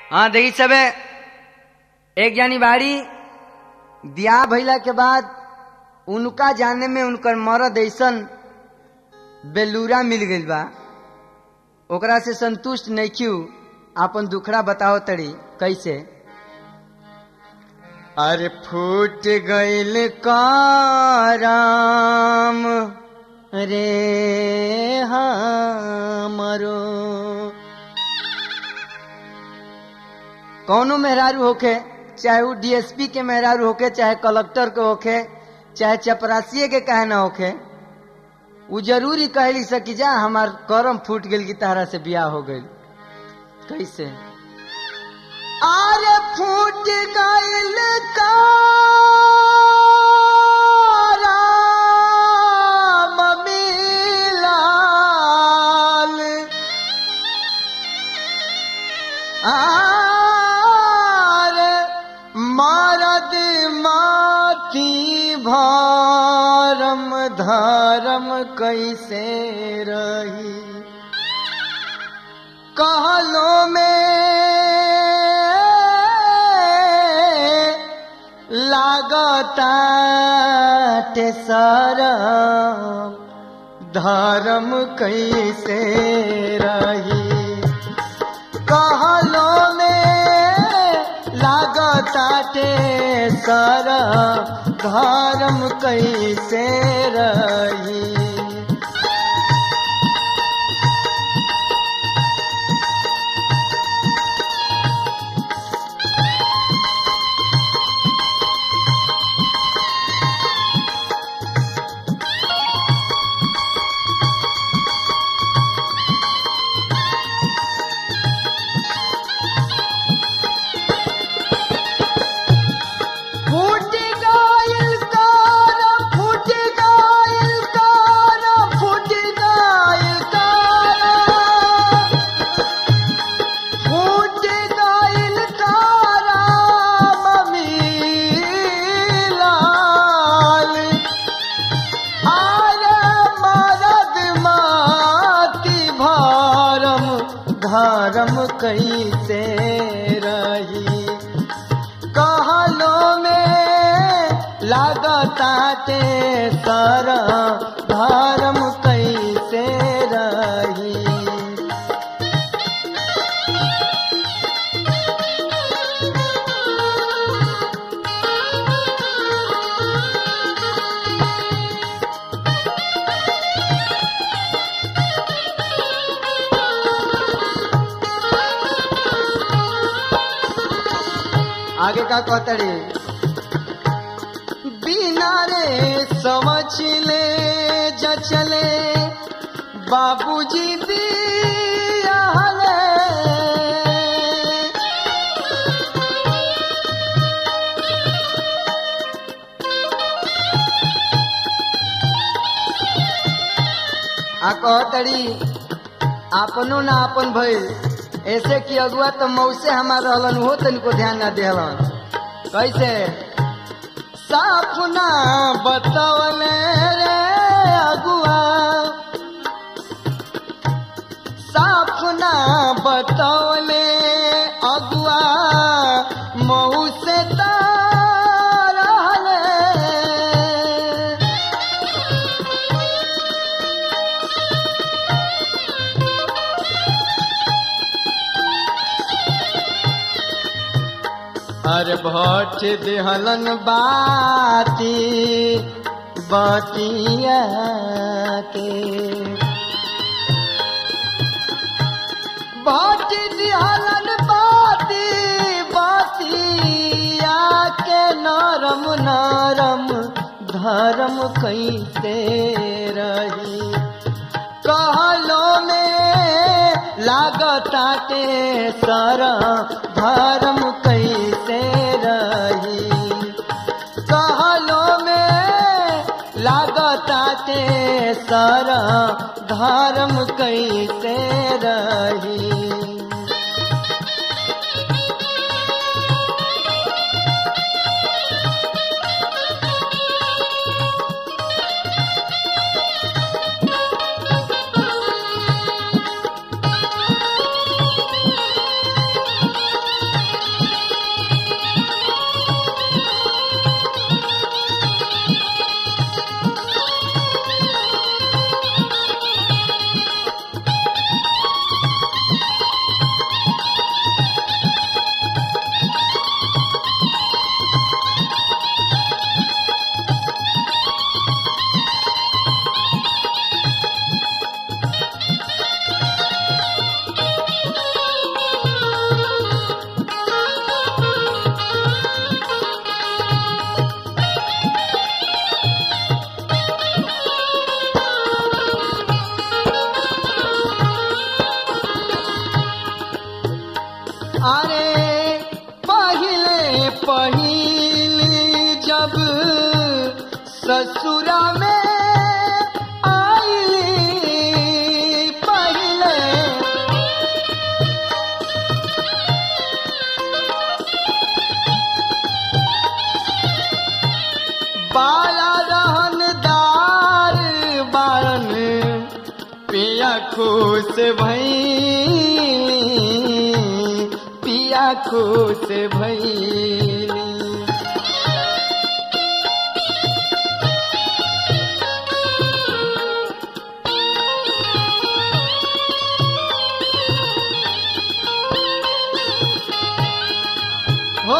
हाँ देखी सबे एक जानी बाड़ी ब्याह भइला के बाद उनका जाने में उनकर मरद ऐसन बेलूरा मिल गइल बा ओकरा से संतुष्ट नहीं क्यों आपन दुखड़ा बताओ तड़ी कैसे अरे फूट गइल कराम रे हमरो कौनो मेहरारू होखे चाहे वो डीएसपी के मेहरारू होखे चाहे कलेक्टर के होखे चाहे चपरासिए के कहे ना होखे वो जरूरी कहली सकी जा हमार करम फूट गइल की तारा से ब्याह हो गइल कैसे अरे फूट गइल कराम मिलाल आर मरद माती भारम धर्म कैसे रही कहलो में लागता सरम धर्म कैसे रही कहलो में लागताटे सर धर्म कैसे रही फूट गइल कार फूट गइल कार फूट गइल कार फूट गइल कार ममीलाल आरे मरद माती भारम धर्म कैसे रही कहलो में लागताटे सर धर्म कैसे रही आगे का कहतड़ी बिना रे समझ ले जचले बाबूजी बियाहले आ कहतड़ी आपनो ना अपन भइल ऐसे कि अगुआ तो मौसे हमार रहलन हो तनिको ध्यान ना देहलन कैसे साफ ना बतवले रे अगुआ साफ ना बतवले अगुआ मऊ से रहले अरे भट देहलन बाती बतिया के भट देहलन बाती बतिया के नरम नरम धर्म कैसे रही कहलो में लागताटे सर धर्म कैसे रही कहलो में लागताटे सर धर्म कैसे रही अरे पहले पहिल जब ससुरा में आईली पहले बाला रहनदार बारन पिया खुश भैली पिया खुश भैली हो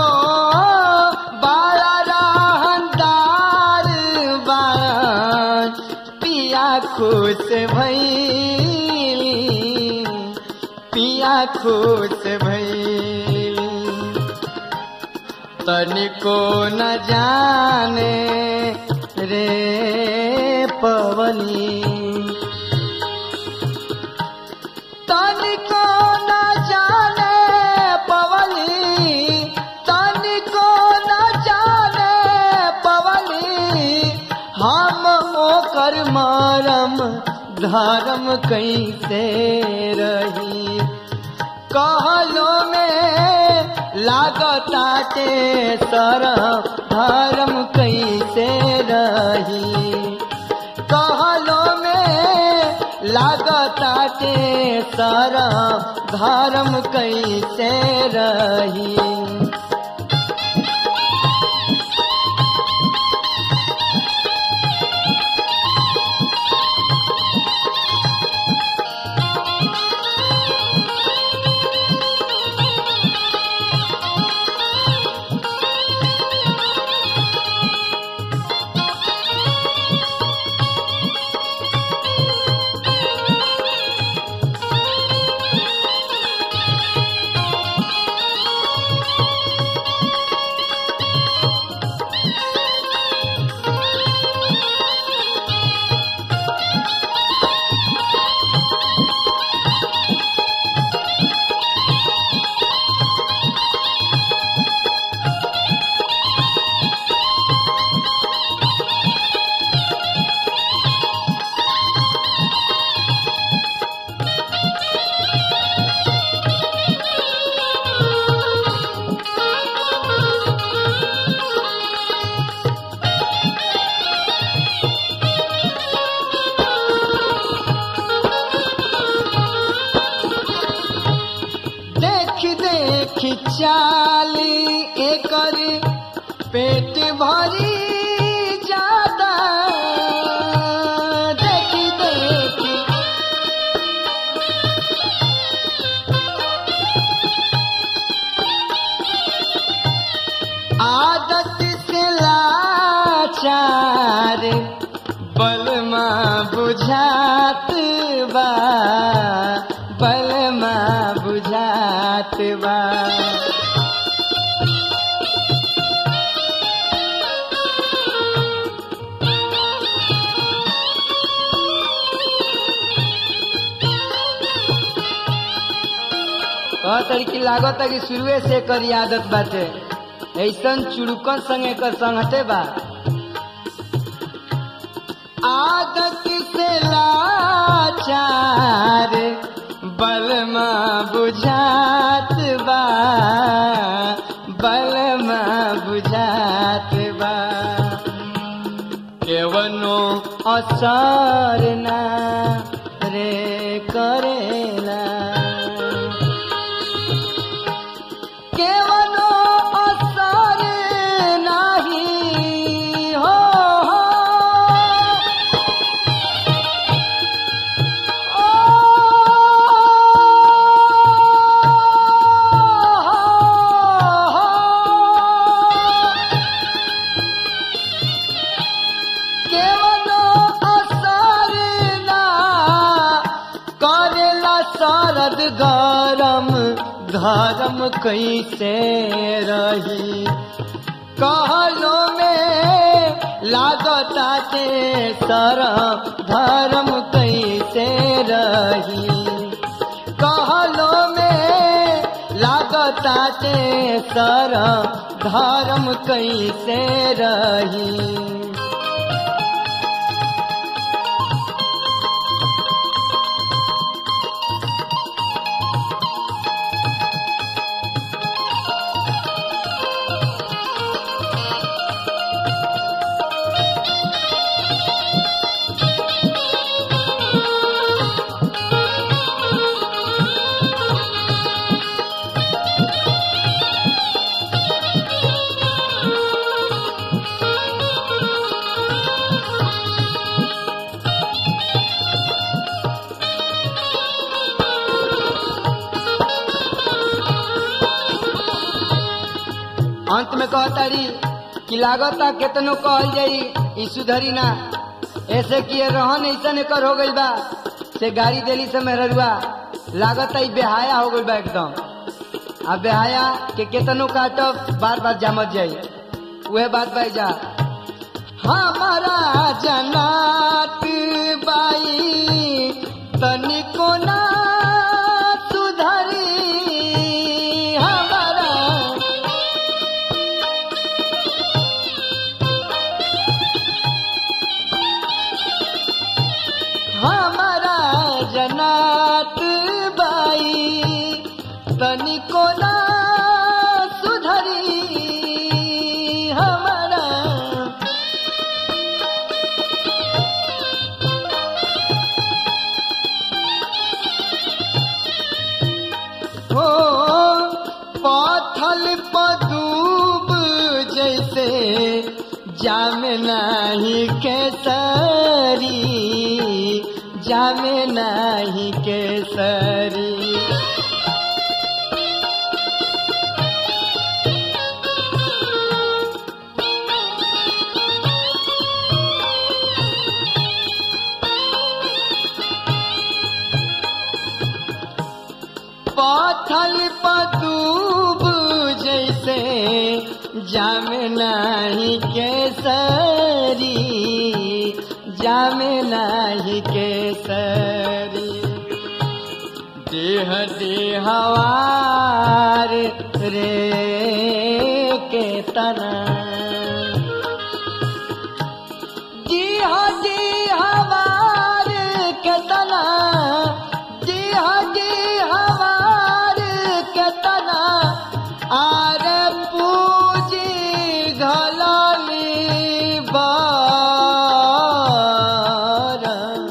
बाला रहनदार बारन पिया खुश भैली पिया खुश भैली तनिको न जाने रे पवनी तनिको न जाने पवनी तनिको न जाने पवनी हम ओकर मरम धर्म कैसे रही कहलो में लागताटे सर धर्म कैसे रही कहलो में लागताटे सर धर्म कैसे रही देख देख चाली एकर पेट भरी ज्यादा देख देख आदत से लाचार बलमा बुझात बा बलमा बुझात बा कहतरी की लागत कि शुरुए से एकर आदत बाटे ऐसन चुड़कन संग एकर संगते बा आदत से लाचार बलमा बुझात बा बलमा बुझात बा केवनो असर ना रे करेला केवनो असर नाही हो ओ, केवनो असर ना करेला शरद गरम धर्म कैसे रही कहलो में लागताटे सरम धर्म कैसे रही कहलो में लाग लागताटे सर धर्म कैसे रही अंत में कहतारी कि लागता केतनो कहल जाई ई सुधरी ना ऐसे किए रहन ऐसा कर हो गइल बा से गाड़ी देली से मेहरुआ लागता ई बेहाया हो गइल बा एकदम आ बेहाया के केतनो काटब बार बार जामत जाई उहे बात बाई जा हमारा जनात बाई तनिको ना सुधरी हमारा हमारा जनात बाई तनिको ना सुधरी हमारा हो पथल पदूब जैसे जाम नहीं केसरी जाम नहीं केसरी पथल पदूब जैसे जाम नहीं केसरी जाम नहीं केसरी देह देहवार रे के तना जी हाँ जी हमार केतना जी हाँ जी हमार केतना आरे पूजी घलाली बार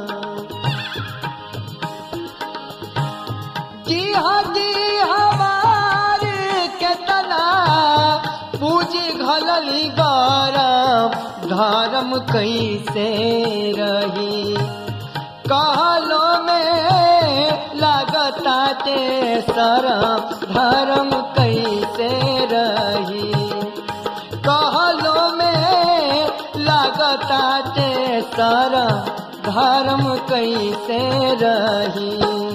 जी हाँ जी हमार केतना पूजी घलली गरम धर्म कैसे रही कहलो में लगताटे शरम धर्म कैसे रही कहलो में लगताटे शरम धर्म कैसे रही